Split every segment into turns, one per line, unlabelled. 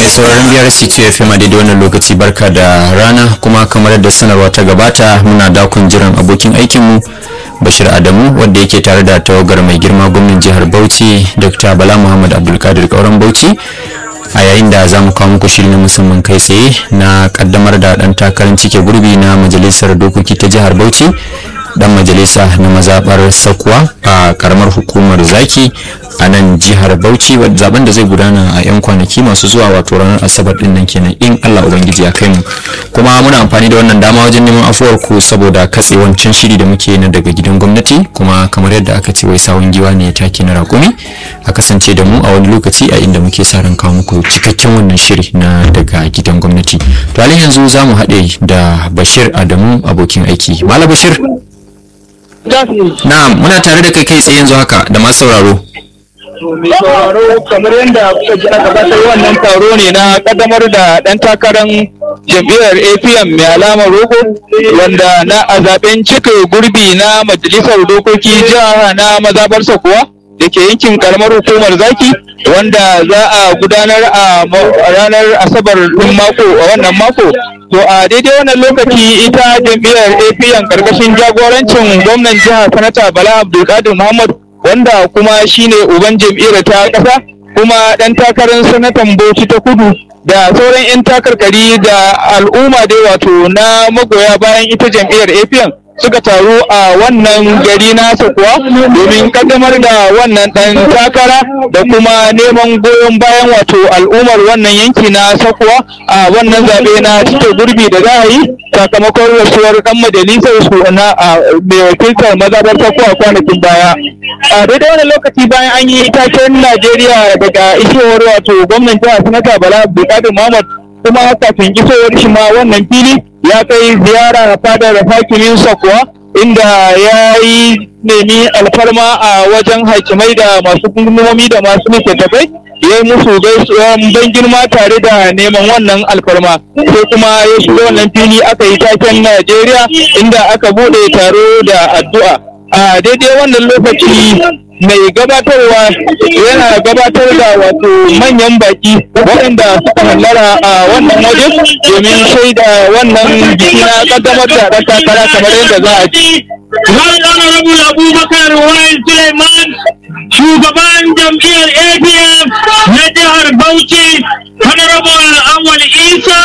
sauraron biyar city fm a daidai wannan lokaci barka da rana kuma kamar yadda sanarwa ta gabata muna dakon jiran abokin aikinmu bashir adamu wanda yake tare da tawagar mai girma gwamnan jihar bauchi dr bala muhammad abdulkadir kauran bauchi a yayin da za mu kawo muku shiri na musamman kai tsaye na kaddamar da dan takarar cike gurbi na majalisar dokoki ta jihar bauchi dan majalisa na mazabar sakuwa a karamar hukumar zaki a nan jihar bauchi zaben da zai gudana a 'yan kwanaki masu zuwa wato ranar asabar din nan kenan in allah ubangiji ya kai mu kuma muna amfani da wannan dama wajen neman afuwar ku saboda katse wancan shiri da muke na daga gidan gwamnati kuma kamar yadda aka ce wai sawun giwa ne ya take na rakumi a kasance da mu a wani lokaci a inda muke sa ran kawo muku cikakken wannan shiri na daga gidan gwamnati to halin yanzu za mu haɗe da bashir adamu abokin aiki malam bashir Na'am, muna tare da kai kai tsaye yanzu haka da masu sauraro.
mai sauraro kamar yadda kuka ji aka gabatar wannan taro ne na kaddamar da dan takarar jam'iyyar apm mai alamar rogo wanda na a zaben cika gurbi na majalisar dokoki jiha na mazabarsa kuwa da ke yankin karamar hukumar zaki wanda za a gudanar a ranar asabar ɗin mako a wannan mako to a daidai wannan lokaci ita jam'iyyar apm karkashin jagorancin gwamnan jiha sanata bala abdulkadir muhammad wanda kuma shine uban jam'iyyar ta ƙasa kuma ɗan takarar sanatan bauchi ta kudu da sauran 'yan takarkari da al'umma dai wato na magoya bayan ita jam'iyyar apm suka taru a wannan gari nasa kuwa domin kaddamar da wannan ɗan takara da kuma neman goyon bayan wato al'ummar wannan yanki na sakuwa a wannan zaɓe na cike gurbi da za a yi sakamakon rasuwar ɗan majalisar su na mai wakiltar mazabar sakuwa kwanakin baya a daidai wani lokaci bayan an yi taken najeriya daga isowar wato gwamnan jihar sanata bala abdulkadir muhammad kuma kafin isowar shi ma wannan fili ya kai ziyara fadar hakimin kuwa inda ya yi nemi alfarma a wajen hakimai da masu gungumomi da masu littattafai ya yi musu gaisuwan ban girma tare da neman wannan alfarma sai kuma ya shiga wannan fili aka yi taken najeriya inda aka bude taro da addu'a a daidai wannan lokaci mai gabatarwa yana gabatar da wato manyan baki waɗanda suka hallara a wannan waje domin shaida wannan biki na kaddamar da ɗan takara kamar yadda za a ci.
Right Honorable Abubakar Wail Suleiman, shugaban jam'iyyar APM na jihar Bauchi, Honorable Awal Isa,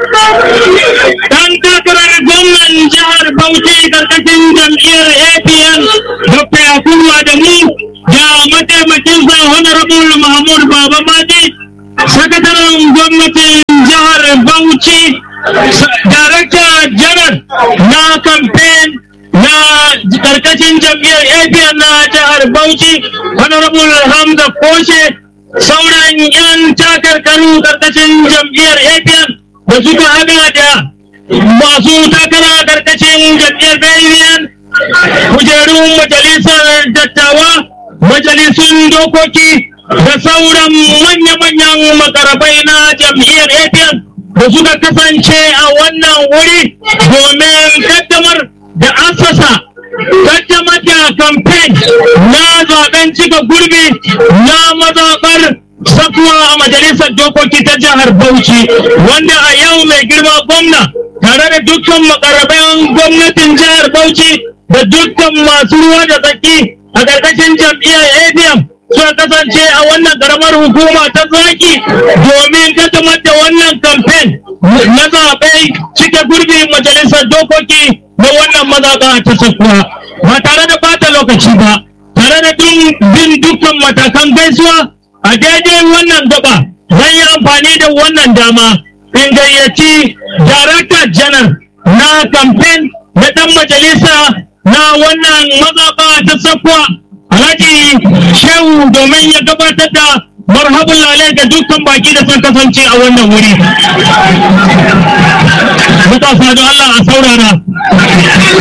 ɗan takarar gwamnan jihar Bauchi karkashin jam'iyyar APM, Dr. Yakubu Adamu, da mataimakinsa Honorable Mahmud Baba Madi, sakataren gwamnatin jihar Bauchi, Darakta Janar na kamfen na karkashin jam'iyyar APN na jihar Bauchi, Honorable Hamza Koshe, sauran 'yan takarkaru karkashin jam'iyyar APN da suka hada da masu takara karkashin jam'iyyar BNN, kujerun majalisar dattawa, majalisun dokoki da sauran manya-manyan makarabai na jam'iyyar APN da suka kasance a wannan wuri domin kaddamar da assasa kaddamar da kamfen na zaben cika gurbi na mazaɓar sakuwa a majalisar dokoki ta jihar Bauchi wanda a yau mai girma gwamna tare da dukkan makaraban gwamnatin jihar Bauchi da dukkan masu ruwa da tsaki a ƙarƙashin jam'iyyar ADM suka kasance a wannan karamar hukuma ta zaki domin kaddamar da wannan kamfen na zaɓe cike gurbi majalisar dokoki na wannan mazaɓa ta sakuwa ba tare da bata lokaci ba tare da bin dukkan matakan gaisuwa a daidai wannan gaba zan yi amfani da wannan dama in gayyaci darakta janar na kamfen na ɗan majalisa na wannan mazaɓa ta sakuwa alhaji shehu domin ya gabatar da marhabin lalai ga dukkan baki da sun kasance a wannan wuri matasa don Allah a saurara